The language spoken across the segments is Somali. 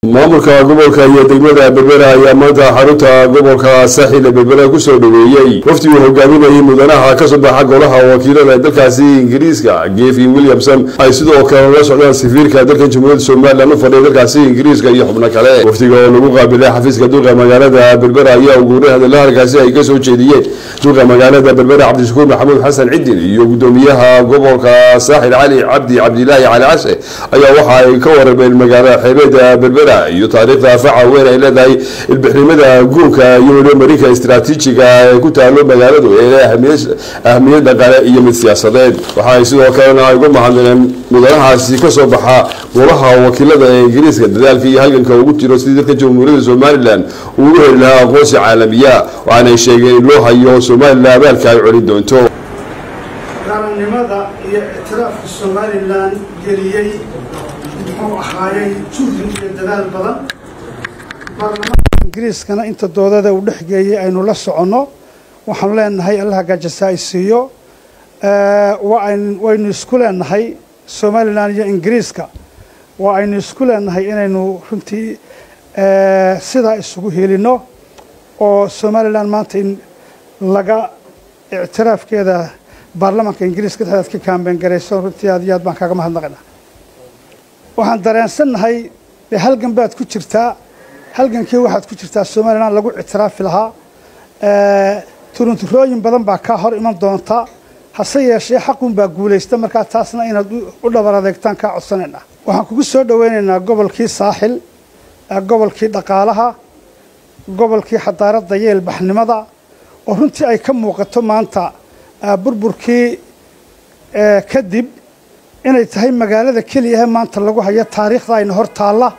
maamulka gobolka iyo degmada berbera ayaa maanta xarunta gobolka saaxil ee berbera kusoo dhaweeyey waftiguu hogaaminayay mudanaha kasoo baxa golaha wakiilada ee dalkaasi ingiriiska gefin williamson ay sidoo kale la socdaan safiirka dalkan jamhuuriyadda somalilan u fadhiya dalkaasi ingiriiska iyo xubno kale waftiga oo lagu qaabilay xafiiska duqa magaalada berbera ayaa uguuray hadalla halkaasi ay kasoo jeediyeen duqa magaalada berbera cabdishakuur maxamuud xasan cidin iyo gudoomiyaha gobolka saaxil cali cabdi cabdilaahi cali cashe ayaa waxa ay ka warameen magaalada xeebeeda berbera iyo taariikhda faca weyn ay leedahay ilbixnimada guurka iyo weliba marinka istaraatiijiga ee ku taalo magaaladu ee ahmiyad dhaqaale iyo mid siyaasadeed waxa ay sidoo kalena ay uga mahadnaqeen mudanahaasi kasoo baxa golaha wakiilada ee ingiriiska dadaalka iyo halganka ugu jiro sidii dalka jamhuuriyadda somalilan uu u heli lahaa aqoonsi caalamiya waxaanay sheegeen in loo hayo somalilan abaalka ay celin doonto qaranimada iyo ictiraafka somalilan geliyey muxuu ahaayey juhdi iyo dadaal badan baarlamaanka ingiriiskana inta doodada uu dhexgeeyey aynu la soconno waxaanu leenahay allaha gaajasa ay siiyo waynu isku leenahay somalilan iyo ingiriiska waa aynu isku leenahay inaynu runtii sidaa isugu helino oo somalilan maanta in laga ictiraafkeeda baarlamaanka ingiriiska dhexdeed ka kaambeyn garayso runtii aad iyo aad baan kaaga mahadnaqaynaa waxaan dareensannahay dee halgan baad ku jirtaa halgankii waxaad ku jirtaa somalilan lagu ictiraafi lahaa turunturooyin badan baa kaa hor iman doonta hase yeeshee xaqun baa guulaysta markaa taasna inaad u dhabar adeegtaan kaa codsanaynaa waxaan kugu soo dhoweynaynaa gobolkii saaxil gobolkii dhaqaalaha gobolkii xadaaradda iyo ilbaxnimada oo runtii ay ka muuqato maanta burburkii kadib inay tahay magaalada keliyahe maanta lagu hayo taariikhda ayna hor taalla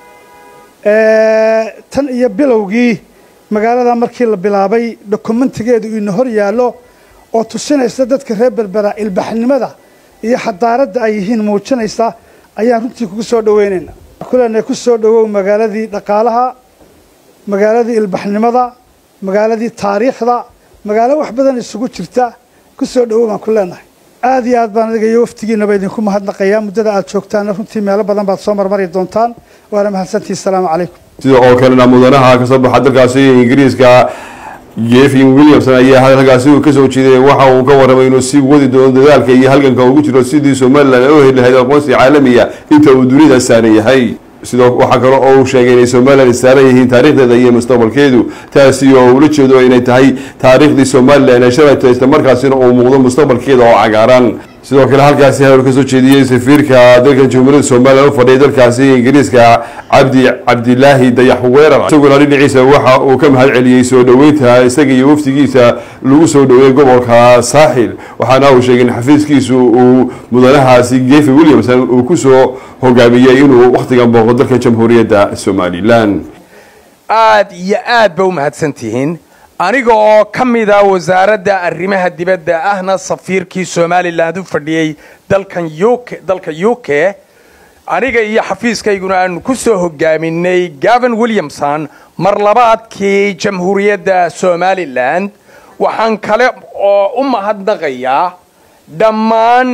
tan iyo bilowgii magaalada markii la bilaabay dokumentigeedu ina hor yaallo oo tusinaysa dadka reer berbera ilbaxnimada iyo xadaaradda ay yihiin muujinaysa ayaan runtii kugu soo dhoweynaynaa kulena ku soo dhowow magaaladii dhaqaalaha magaaladii ilbaxnimada magaaladii taariikhda magaalo wax badan isugu jirta ku soo dhowow baan ku leenahay aad iyo aad baan adiga iyo waftigiinaba idinku mahadnaqayaa muddada aad joogtaana runtii meelo badan baad soo marmari doontaan waana mahadsantihi asalaamu calaykum sida oo kalena mudanaha kasoo baxa dalkaasi ingiriiska jefin williamson ayaa halkaasi uu kasoo jeeday waxa uu ka waramay inuu sii wadi doono dadaalka iyo halganka ugu jiro sidii somalilan ay u heli lahayd aqoonsi caalamiya inta uu dunida saaran yahay sidoo waxaa kale oo uu sheegay inay somalilan saaran yihiin taariikhdeeda iyo mustaqbalkeedu taasi oo ula jeedo inay tahay taariikhdii somalilan ee shalayto isla markaasina uu muuqdo mustaqbalkeeda oo cagaaran sidoo kale halkaasi hadal kasoo jeediyey safiirka dalkan jamhuuriyadda somalilan u fadhiyay dalkaasi ingiriiska cabdi cabdilaahi dayax weerar isaguna dhinaciisa waxa uu ka mahad celiyey soo dhoweynta isaga iyo waftigiisa lagu soo dhoweeyey gobolka saaxil waxaana uu sheegay in xafiiskiisu uu mudanahaasi gefi williamson uu kusoo hogaamiyey inuu wakhtigan booqo dalka jamhuuriyadda somalilan aad iyo aad ba u mahadsantihiin aniga oo ka mida wasaaradda arrimaha dibadda ahna safiirkii somalilan u fadhiyey dalkan uk dalka u k aniga iyo xafiiskayguna aanu ku soo hogaaminay gavin williamson mar labaadkii jamhuuriyadda somalilan waxaan kale oo u mahadnaqayaa dhammaan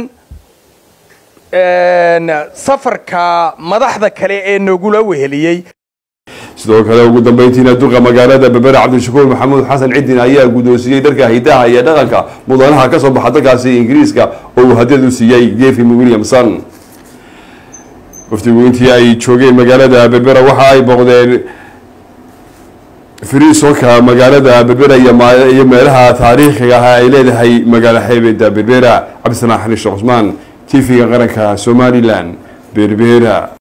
safarka madaxda kale ee nagula weheliyey sidoo kale ugu dambeyntiina duqa magaalada berbera cabdishakuur maxamuud xasan cidin ayaa guddoonsiiyey dharka hidaha iyo dhaqanka mudanaha kasoo baxa dalkaasi ingiriiska oo uu hadiyad u siiyey gefin williamson waftigu intii ay joogeen magaalada berbera waxa ay booqdeen friisonka magaalada berbera iyo meelaha taariikhiga ah ay leedahay magaalo xeebeeda berbera cabdisanaa xaniishe cusmaan tv-ga qaranka somalilan berbera